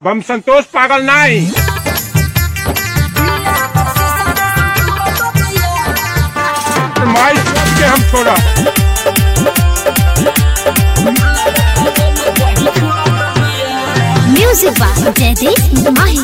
हम संतोष पागल नहीं माई सोच के हम छोड़ा Music by Jaideep Mahi.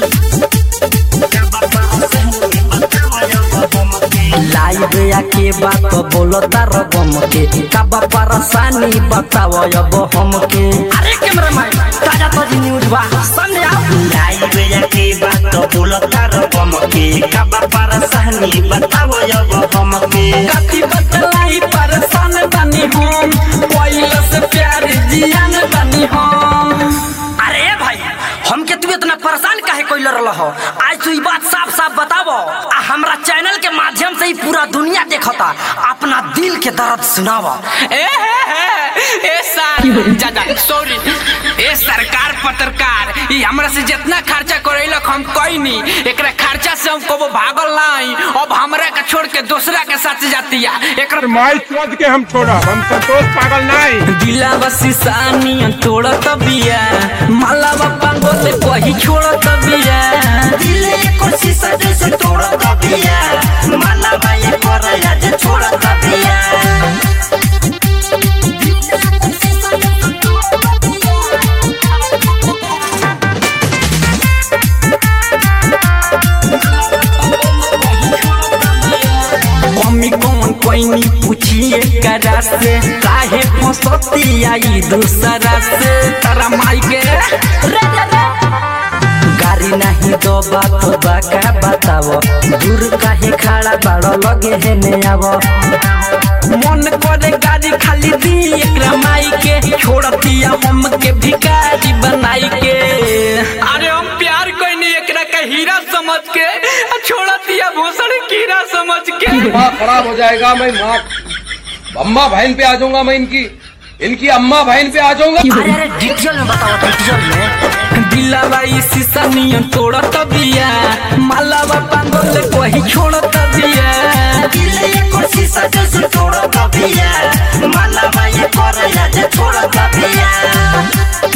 Live आके बात बोलता रगम के कब परेशानी बताव अब हमके अरे कैमरा मैन ताजा ताजी न्यूज बा सामने आओ लाइव जाके बात बोलता रकम के कब परेशानी बताओ अब हमके कथी बतलाई परेशान बनी हम पहले से प्यार जियान बनी हम अरे भाई हमके तू इतना परेशान काहे कोई लड़ रहा हो आज तू ई बात साफ साफ बतावो आ हमरा चैनल के माध्यम से ही पूरा दुनिया देखता अपना दिल के दर्द सुनावा ए हे हे ए सर जादा सॉरी ए सरकार पत्रकार ई हमरा से जितना खर्चा करेलक हम कोई नहीं एकरा खर्चा से हम कबो भागल नहीं अब हमरा के छोड़ के दूसरा के साथ जातिया एकरा माई सोच के हम छोड़ा हम संतोष पागल नहीं दिलावा सिसानी तोड़त बिया मालावा पांगोले कही छोड़त बिया दिले कोशिश जैसे तोड़ दिया माला भाई पर आज छोड़ दिया मम्मी कौन कोई पूछिए करा से काहे फसती आई दूसरा से तारा माई के गाड़ी नहीं दो बात बाका बताओ दूर काहे खड़ा बाड़ो लगे है ने आवो मन करे गाड़ी खाली दी एकरा माई के छोड़तिया हम के भिखारी बनाई के अरे हम प्यार कोई नहीं एकरा के हीरा समझ के आ छोड़ दिया भूषण कीड़ा समझ के दिमाग खराब हो जाएगा मैं माँ अम्मा बहन पे आ जाऊंगा मैं इनकी इनकी अम्मा बहन पे आ जाऊंगा अरे अरे डिटेल में बताओ डिटेल में दिलावा ई शीशा नियन तोड़त बिया मालावा पांगल कोही छोड़त बिया दिले कोशिश जैसे तोड़ दिया माला भाई पर आज छोड़ दिया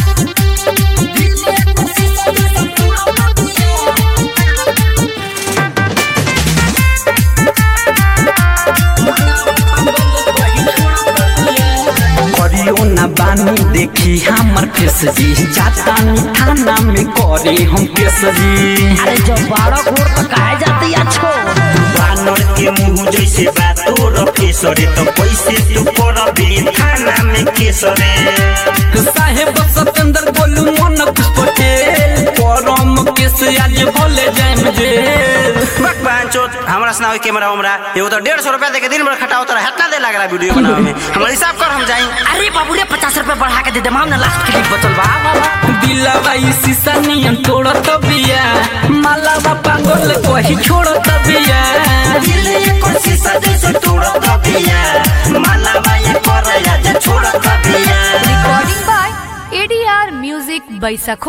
करियो ना बानी देखी हमर फेस जी जाता नी थाना में करे हम केस जी अरे जो बारह घोर तो काहे जाती अच्छो बानर के मुंह जैसे बातोर फेसरे तो कैसे तू करबे थाना में केसरे साहेब सतेंद्र बोलू मन कुछ पटेल परम केस आज बोले जाए मुझे भगवान चोत हमरा सुनाओ कैमरा हमरा एगो तो डेढ़ सौ रुपया दे के दिन भर खटाओ तोरा हेतना दे लग रहा वीडियो बनावे में हमरा हिसाब कर हम जाई अरे बाबू रे पचास रुपए बढ़ा के दे दे माम ना लास्ट क्लिप बचल बा दिलावा ई शीशा नियन तोड़त बिया मालावा पांगल कोही छोड़त बिया दिले कोशिश जैसे तोड़ दिया माला भाई पर आज छोड़ दिया Recording by ADR Music by Sakho.